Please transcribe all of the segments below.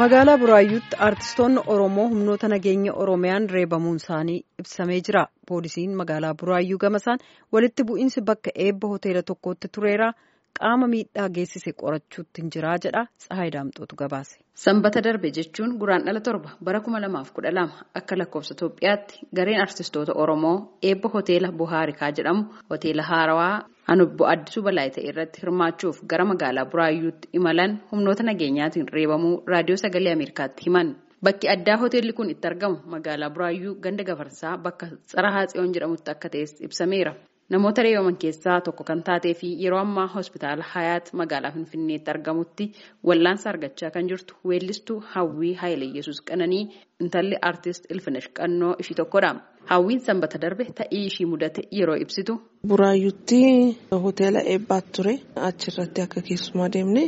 Magaalaa Buraayyuutti aartistoonni Oromoo humnoota nageenya Oromiyaan reebamuun isaanii ibsamee jira. Poolisiin magaalaa Buraayyuu gamasaan walitti bu'iinsi bakka eebba hoteela tokkotti tureera. Qaama miidhaa geessise qorachuutti jira jedha. Tsahaay Daamxootu gabaase. Sanbata darbe jechuun guraandhala torba bara kuma lamaaf kudha lama akka lakkoofsa Itoophiyaatti gareen aartistoota Oromoo eebba hoteela Buhaarikaa jedhamu hoteela Haarawaa Anubbo Addisuu Balaayitee irratti hirmaachuuf gara magaalaa Buraayyuutti imalan humnoota nageenyaatiin reebamuu raadiyoo sagalee Ameerikaatti himan. Bakki addaa hoteelli kun itti argamu magaalaa Buraayyuu ganda gafarsaa bakka Tsarahaa Tsiyoon jedhamutti akka ta'es ibsameera. Namoota reebaman keessaa tokko kan taatee fi yeroo ammaa hospitaala Hayaat magaalaa Finfinneetti argamutti wallaansa argachaa kan jirtu weellistuu Hawwii Haayileyesuus Qananii intalli aartist Ilfinesh Qannoo ishii tokkodha. Hawwiin sanbata darbe ta'ii ishii mudate yeroo ibsitu. Buraayyuutti hoteela eebbaatti ture achirratti akka keessumaa deemne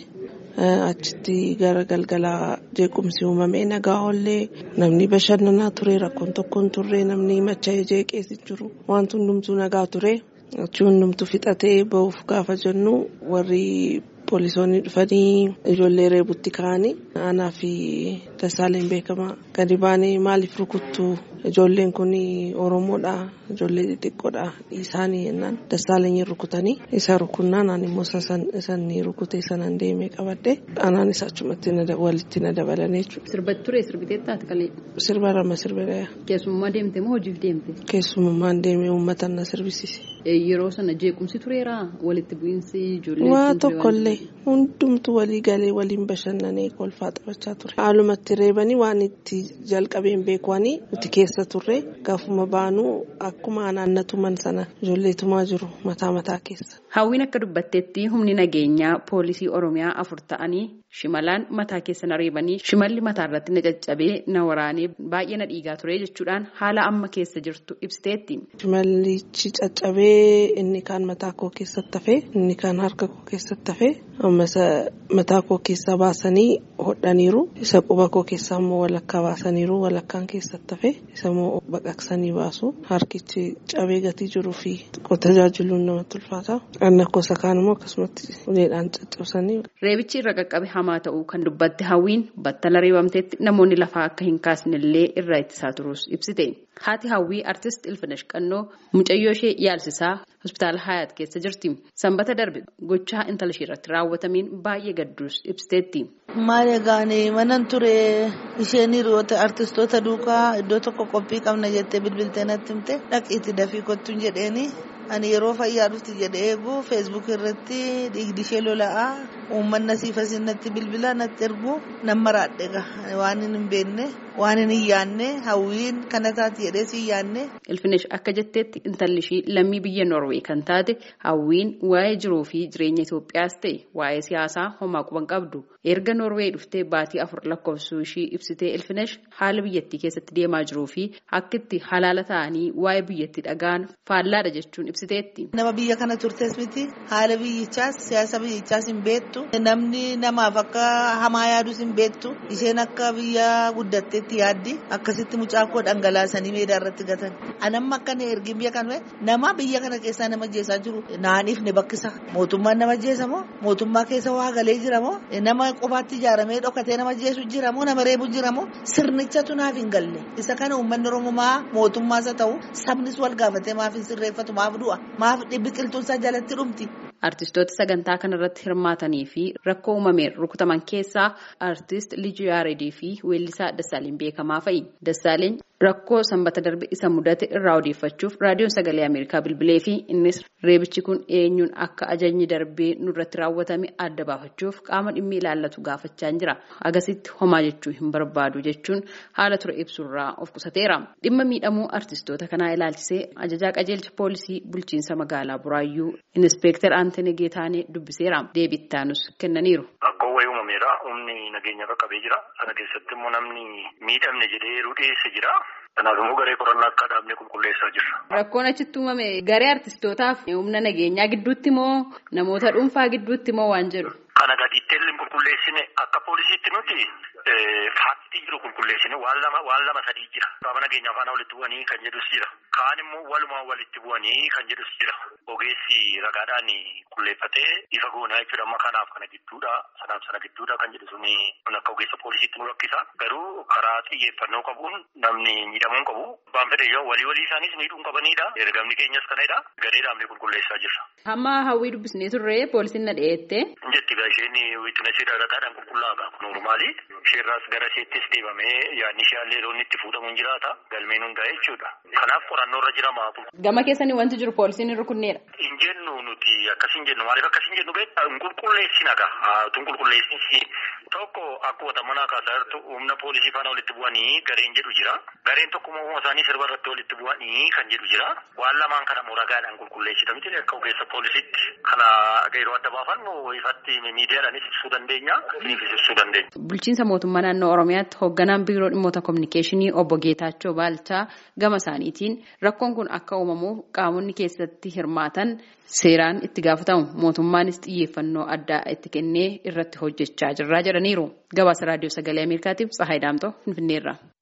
achitti gara galgalaa jeequmsi uumamee nagaa oollee namni bashannanaa ture rakkoon tokkoon turre namni macha'ee jeeqeessi jiru wanti hundumtuu nagaa ture achi hundumtuu fixatee bahuuf gaafa jennu warri poolisoonni dhufanii ijoollee reebutti ka'anii aanaa fi dasaaleen beekamaa gadi baanee maaliif rukuttu ijoolleen kun oromoodha ijoollee xixiqqoodha isaanii jennaan dasaaleen rukutanii isa rukunnaan ani immoo isan rukute sanan deemee qabadde anaan isa achumatti walitti na dabalanii jechuudha. Sirbatti ture sirbiteettaati kalee. Sirba lama sirbidha. Keessummaa deemte moo hojiif deemte? Keessummaan deemee uummata na sirbisiise. Yeroo sana jeequmsi tureera walitti bu'iinsi ijoollee. Waa tokkollee hundumtu walii galee waliin bashannanee kolfaa taphachaa ture. Haalumatti reebanii waan itti jalqabeen beekwanii nuti keessa turre gaafuma baanuu akkuma naannatuman sana ijoolleetumaa jiru mataa mataa keessa. Hawwiin akka dubbatteetti humni nageenyaa poolisii Oromiyaa afur ta'anii shimalaan mataa keessa na reebanii shimalli mataa irratti na caccabee na waraanee baay'ee na dhiigaa ture jechuudhaan haala amma keessa jirtu ibsiteetti. Shimallichi caccabee inni kaan mataa koo keessatti hafee inni kaan harka koo keessatti hafee ammas mataa koo keessaa baasanii hodhaniiru isa quba koo keessaa immoo walakkaa baasaniiru walakkaan keessatti hafee isa immoo baqaqsanii baasu harkichi cabee gatii jiruu fi tajaajiluun namatti ulfaata. Anna kosa kaan immoo akkasumatti uleedhaan caccabsanii. Reebichi irra qaqqabe hamaa ta'uu kan dubbatte hawwiin battala reebamteetti namoonni lafaa akka hin kaasnellee irraa ittisaa turus ibsite. Haati hawwii artist Ilfinesh Qannoo mucayyoo ishee yaalsisaa hospitaala Hayaat keessa jirti. Sanbata darbe gochaa intala ishee irratti raawwatamiin baay'ee gadduus ibsiteetti. Maal egaan manan ture isheen hiriyoota artistoota duukaa iddoo tokko qophii qabna jettee bilbiltee natti himte dhaqiitti dafii kottuun jedheeni ani yeroo fayyaa dhufti jedhee eegu feesbuuk irratti dhiigdi ishee lola'aa uummanni asiifas natti bilbila natti ergu nan maraadhe waan hin beekne waan hin yaanne hawwiin kana taati jedhee si yaanne. Ilfinesh akka jetteetti intalli ishii lammii biyya Noorwee kan taate hawwiin waa'ee jiruu fi jireenya Itoophiyaas ta'e waa'ee siyaasaa homaa quban qabdu. Erga Noorwee dhuftee baatii afur lakkoofsuu ishii ibsitee Ilfinesh haala biyyattii keessatti deemaa jiruu fi akka itti halaala ta'anii waa'ee biyyattii dhagaan faallaadha jechuun ibsiteetti. Nama biyya kana turtes miti haala biyyichaas siyaasa biyyichaas hin beektu namni namaaf akka hamaa yaadus hin beektu isheen akka biyya guddatteetti yaaddi akkasitti mucaa koo dhangalaasanii meedaa irratti gatan. Anamma akka ergi biyya kana nama biyya kana keessaa nama jeesaa jiru naaniif ni bakkisa mootummaan nama jeesa moo mootummaa keessa waa galee jira moo nama qofaatti ijaaramee dhokatee nama jeesu jira moo nama reebu jira moo sirnichatu naaf hin galle isa kana uummanni oromoo mootummaas haa ta'u sabnis wal gaafatee maaf hin sirreeffatu maaf du'a maaf biqiltuunsaa jalatti dhumti. Artistoota sagantaa kanarratti hirmaatanii fi rakkoo uumameen rukutaman keessaa artist Lijuu Yaaredii fi weellisaa Dassaaleen beekamaa fa'i. Dassaaleen rakkoo sanbata darbe isa mudate irraa odeeffachuuf raadiyoon sagalee Ameerikaa bilbilee fi innis reebichi kun eenyuun akka ajajni darbee nurratti raawwatame adda baafachuuf qaama dhimmi ilaallatu gaafachaa jira. Agasitti homaa jechuu hin barbaadu jechuun haala ture ibsurraa of qusateera. Dhimma miidhamuu artistoota kanaa ilaalchisee ajajaa qajeelcha poolisii bulchiinsa magaalaa Buraayyuu Inispeektar Antene Geetaanee dubbiseera. Deebittaanus kennaniiru. Rakkoo wayii uumameera. Humni nageenya qaqqabee jira. Kana keessatti immoo namni miidhamne jedhee yeroo dhiyeesse jira. Kanaaf immoo garee qorannaa akka dhaabnee qulqulleessaa jirra. Rakkoon achitti uumame garee artistootaaf humna nageenyaa gidduutti moo namoota dhuunfaa gidduutti moo waan jedhu? Kana gadiitti qulqulleessine akka poolisiitti nuti faaktii jiru qulqulleessine waan lama waan lama sadii jira. Qaama nageenyaa faana walitti bu'anii kan jedhus jira. kaan immoo walumaa walitti bu'anii kan jedhus jira. Ogeessi ragaadhaan qulleeffatee ifa goonaa jechuudha amma kanaaf kana gidduudha sanaaf sana gidduudha kan jedhu suni akka ogeessa poolisiitti nu rakkisa. Garuu karaa xiyyeeffannoo qabuun namni miidhamuu qabu. Abbaan fedhe yoo walii walii isaaniis miidhuu qabanidha. Ergamni keenyas kanadha. Gareedhaan ni qulqulleessaa jirra. Hamma hawwii dubbisnee turre poolisiin na dhiyeette. Jetti gaa isheen wiitinasii ragaadhaan qulqullaa'aa noormaali. Isheerraas gara isheettis deemamee yaadni ishee illee loonni itti fuudhamuun jiraata. Galmeen hundaa'e jechuudha. Kanaaf qorannoo irra jira maatu. Gama keessanii wanti jiru poolisiin hin rukunneedha. Hin jennu nuti akkas hin jennu maaliif akkas hin jennu beektaa hin qulqulleessina gaa tun qulqulleessinsi tokko akkuma manaa kaasaa jirtu humna poolisii faana walitti bu'anii gareen jedhu jira. Gareen tokko immoo isaanii sirba irratti walitti bu'anii kan jedhu jira. Waan lamaan kana immoo ragaadhaan qulqulleessita miti akka ogeessa poolisiitti kana yeroo adda baafannu ifatti miidiyaadhaanis ibsuu dandeenya isiniifis ibsuu dandeenya. Bulchiinsa mootummaa naannoo Oromiyaatti hoogganaan biiroo dhimmoota kominikeeshinii obbo Geetaachoo Baalchaa gama isaaniitiin rakkoon kun akka uumamuuf qaamonni keessatti hirmaatan seeraan itti gaafatamu mootummaanis xiyyeeffannoo addaa itti kennee irratti hojjechaa jirra jedhaniiru. Gabaasa raadiyoo sagalee Ameerikaatiif Tsahaay Daamtoo Finfinneerra.